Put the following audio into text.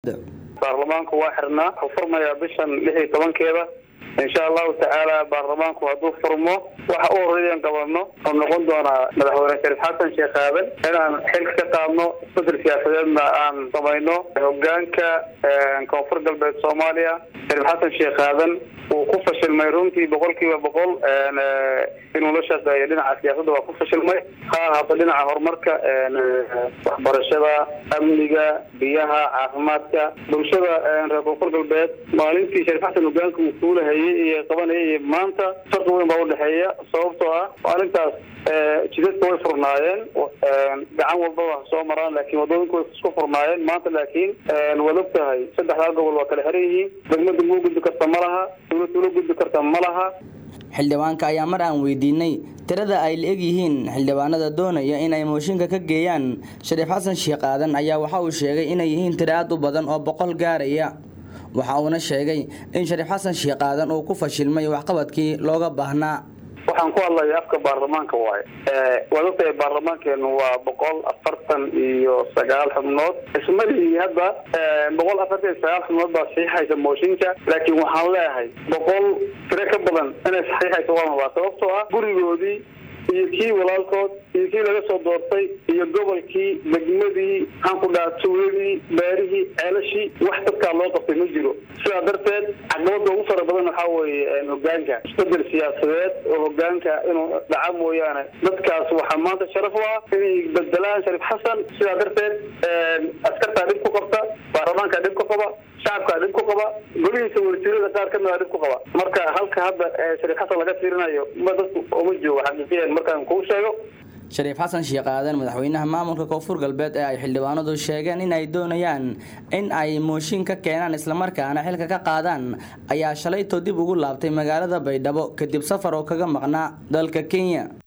baarlamaanku waa xirnaa wuxuu furmayaa bishan lix iyo tobankeeda insha allahu tacaala baarlamaanku hadduu furmo waxa u horeeyan qabano oo noqon doonaa madaxweyne shariif xasan sheekh aadan inaan xilka ka qaadno isbedel siyaasadeedna aan samayno hogaanka koonfur galbeed soomaaliya shariif xasan sheekh aadan wuu ku fashilmay runtii boqol kiiba boqol inuu la shaqeeyo dhinaca siyaasadda waa ku fashilmay ha ahaato dhinaca horumarka waxbarashada amniga biyaha caafimaadka bulshada reer koonfur galbeed maalintii shariif xasan hogaanka uu kuulahayay iyo qabanayay iyo maanta farqi weyn baa udhexeeya sababtoo ah maalintaas jidadka way furnaayeen gacan walbaba soo maraan laakiin wadooyinku way isku furnaayeen maanta laakiin waad og tahay saddexdaa gobol waa kala xiran yihiin degmada muu gudbi karta ma laha dawlad ula gudbi karta ma laha xildhibaanka ayaa mar aan weydiinay tirada ay la eg yihiin xildhibaanada doonaya in ay mooshinka ka geeyaan shariif xasan sheekh aadan ayaa waxa uu sheegay inay yihiin tiro aad u badan oo boqol gaaraya waxa uuna sheegay in shariif xasan sheekh aadan uu ku fashilmay waxqabadkii looga baahnaa waxaan ku hadlaya afka baarlamaanka waaye waad ogtahay baarlamaankeenu waa boqol afartan iyo sagaal xubnood ismalihii hadda boqol afartan iyo sagaal xubnood baa saxiixaysa mooshinka laakiin waxaan leeyahay boqol tiro ka badan inay saxiixaysa waa mabaa sababtoo ah gurigoodii iyo kii walaalkood iyo kii laga soo doortay iyo gobolkii degmadii maxaan ku dhaha tuuladii beerihii ceelashii wax dadkaa loo qabtay ma jiro sidaa darteed caqabada ugu fara badan waxaa weeye hogaanka isbedel siyaasadeed oo hogaanka inuu dhaca mooyaane dadkaas waxaa maanta sharaf u ah inay bedelaan shariif xasan sidaa darteed askartaa dhib ku qabta baarlamaankaa dhib ku qaba shacabkaa dhib ku qaba golihiisa wasiirada qaar kamida dhib ku qaba marka halka hadda shariif xasan laga fiirinayo ma dadku uma joogo xaqiiqiyan markaan kuu sheego shariif xasan sheekh aadan madaxweynaha maamulka koonfur galbeed ee ay xildhibaanadu sheegeen in ay doonayaan in ay mooshin ka keenaan islamarkaana xilka ka qaadaan ayaa shalaytoo dib ugu laabtay magaalada baydhabo kadib safar oo kaga maqnaa dalka kenya